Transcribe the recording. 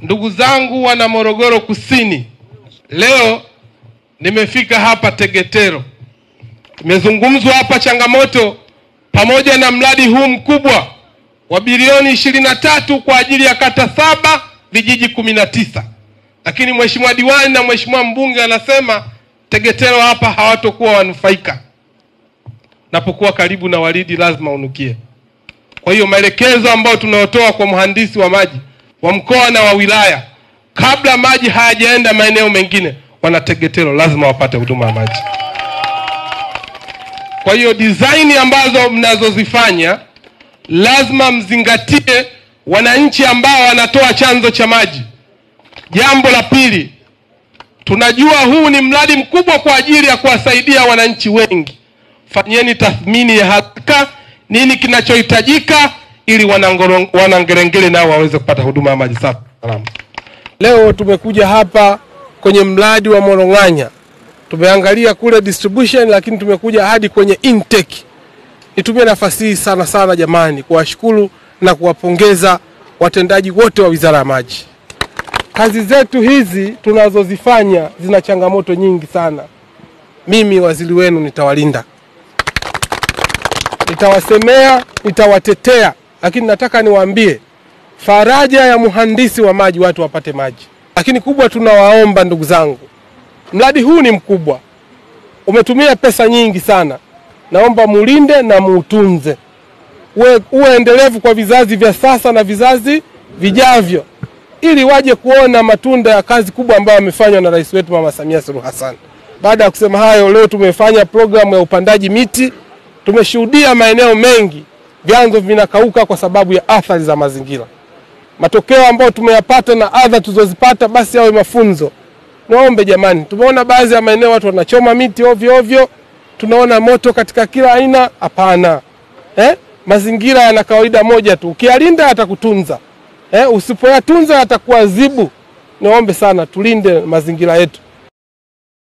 Ndugu zangu wana Morogoro Kusini, leo nimefika hapa Tegetero. Imezungumzwa hapa changamoto pamoja na mradi huu mkubwa wa bilioni ishirini na tatu kwa ajili ya kata saba vijiji kumi na tisa, lakini mheshimiwa diwani na mheshimiwa mbunge anasema Tegetero hapa hawatokuwa wanufaika. Napokuwa karibu na Walidi lazima unukie. Kwa hiyo maelekezo ambayo tunayotoa kwa mhandisi wa maji wa mkoa na wa wilaya, kabla maji hayajaenda maeneo mengine, wana Tegetero lazima wapate huduma ya maji. Kwa hiyo design ambazo mnazozifanya lazima mzingatie wananchi ambao wanatoa chanzo cha maji. Jambo la pili, tunajua huu ni mradi mkubwa kwa ajili ya kuwasaidia wananchi wengi. Fanyeni tathmini ya haraka, nini kinachohitajika ili Wanangoro- Wanangerengere nao waweze kupata huduma ya maji safi salama. Leo tumekuja hapa kwenye mradi wa Morong'anya, tumeangalia kule distribution, lakini tumekuja hadi kwenye intake. Nitumie nafasi hii sana sana jamani, kuwashukuru na kuwapongeza watendaji wote wa Wizara ya Maji. Kazi zetu hizi tunazozifanya zina changamoto nyingi sana. Mimi waziri wenu nitawalinda, nitawasemea, nitawatetea, lakini nataka niwaambie faraja ya mhandisi wa maji, watu wapate maji. Lakini kubwa, tunawaomba ndugu zangu, mradi huu ni mkubwa, umetumia pesa nyingi sana, naomba mulinde na muutunze, uwe, uwe endelevu kwa vizazi vya sasa na vizazi vijavyo, ili waje kuona matunda ya kazi kubwa ambayo amefanywa na rais wetu Mama Samia Suluhu Hassan. Baada ya kusema hayo, leo tumefanya programu ya upandaji miti. Tumeshuhudia maeneo mengi vyanzo vinakauka kwa sababu ya athari za mazingira. Matokeo ambayo tumeyapata na adha tulizozipata, basi yawe mafunzo. Niwaombe jamani, tumeona baadhi ya maeneo watu wanachoma miti ovyo ovyo, tunaona moto katika kila aina. Hapana, eh? Mazingira yana kawaida moja tu, ukiyalinda yatakutunza, eh? Usipoyatunza yatakuadhibu. Niwaombe sana tulinde mazingira yetu.